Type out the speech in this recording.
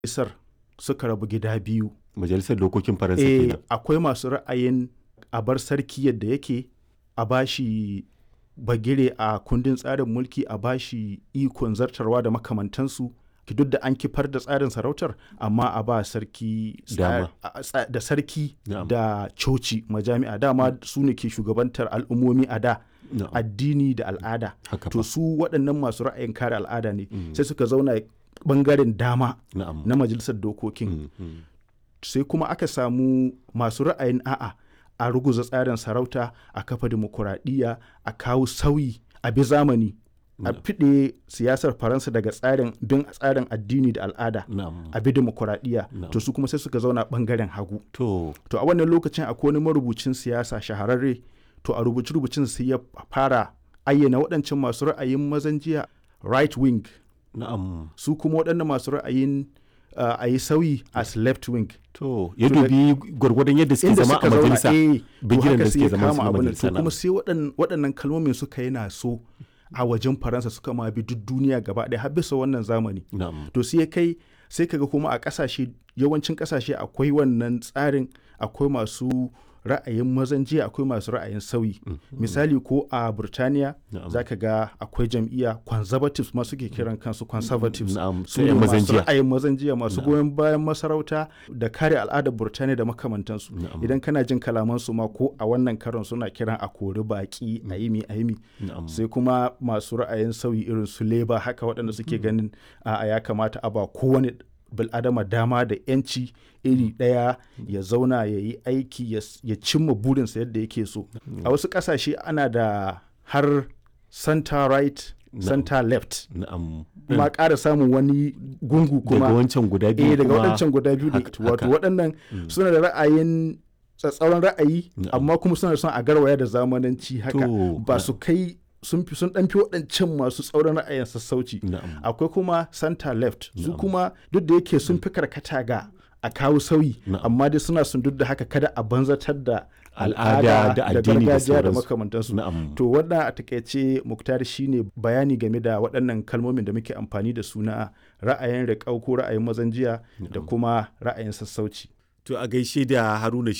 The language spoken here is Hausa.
isar suka rabu gida biyu majalisar dokokin faransa eh kenan akwai masu ra'ayin a bar sarki yadda yake a bashi bagire a kundin tsarin mulki a bashi ikon zartarwa da makamantansu ki duk da an kifar da tsarin sarautar amma a ba sarki tsa- Dama. a- tsa- da sarki Na'am. da coci majami'a dama su ne ke shugabantar al'ummomi a da Na'am. addini da al'ada haka to fa su waɗannan masu ra'ayin kare al'ada ne sai suka zauna bangaren dama na'am na majalisar dokokin Mm, mm. sai kuma aka samu masu ra'ayin a'a a ruguza tsarin sarauta a kafa dimokuraɗiyya a kawo sauyi a bi zamani a fiɗe siyasar faransa daga tsarin bin tsarin addini da al'ada na'am a bi dimokuraɗiyya Na'am. to su kuma sai suka zauna ɓangaren hagu to to a wannan lokacin akwai wani marubucin siyasa shahararre to a rubuce rubucin sai ya fara ayyana waɗancan masu ra'ayin mazan jiya right wing na'am su kuma waɗannan masu ra'ayin uh, a yi sauyi as left wing to ya To da- dubi gwargwadon yadda suke inda zama suka a zauna majalisa eh to bigiren haka da sai suke ya zama su kama na abin majalisa to kuma na'am. sai waɗan- waɗannan kalmomin suka yi na so a wajen faransa suka ma bi duk duniya gaba ɗaya har bisa wannan zamani na'am to sai ya kai sai kaga kuma a ƙasashe yawancin ƙasashe akwai wannan tsarin akwai masu ra'ayin mazan jiya akwai masu ra'ayin sauyi misali ko a burtaniya Na'am. za ka ga akwai jam'iyya conservatives ma suke kiran kansu conservatives Na'am, su sai ne yan mazan masu jiya. ra'ayin mazan jiya masu goyon bayan masarauta da kare al'adar burtaniya da makamantansu Na'am. idan kana jin kalamansu ma ko a wannan karon suna kiran a kori baki a yi mi a yi mi na'am sai kuma masu ra'ayin sauyi irin su leba haka waɗanda suke ganin a ya kamata a ba kowane bil'adama dama da 'yanci iri ɗaya ya zauna ya yi aiki ya s- ya cimma burinsa yadda yake so a wasu ƙasashe ana da har center right center left na'am ma ƙara samun wani gungu daga kuma wancan guda biyu eh daga kuma waɗancan guda biyu ne haka- wato haka. waɗannan suna da ra'ayin tsatsauran ra'ayi Na'am. amma kuma suna son a garwaya da zamananci haka To, ba su kai sun fi sun ɗan fi waɗancan masu tsauran ra'ayin sassauci na'am akwai kuma center left su Na'am. kuma duk da yake sun fi karkata ga a kawo sauyi Na'am. amma dai suna sun duk da haka kada a banzatar da Al'ada da addini da gargajiya da sauransu. makamantansu na'am to wannan a takaice muktar shine bayani game da waɗannan kalmomin da muke amfani da su na ra'ayin riƙau ko ra'ayin mazan jiya da kuma ra'ayin sassauci To a gaishe da Haruna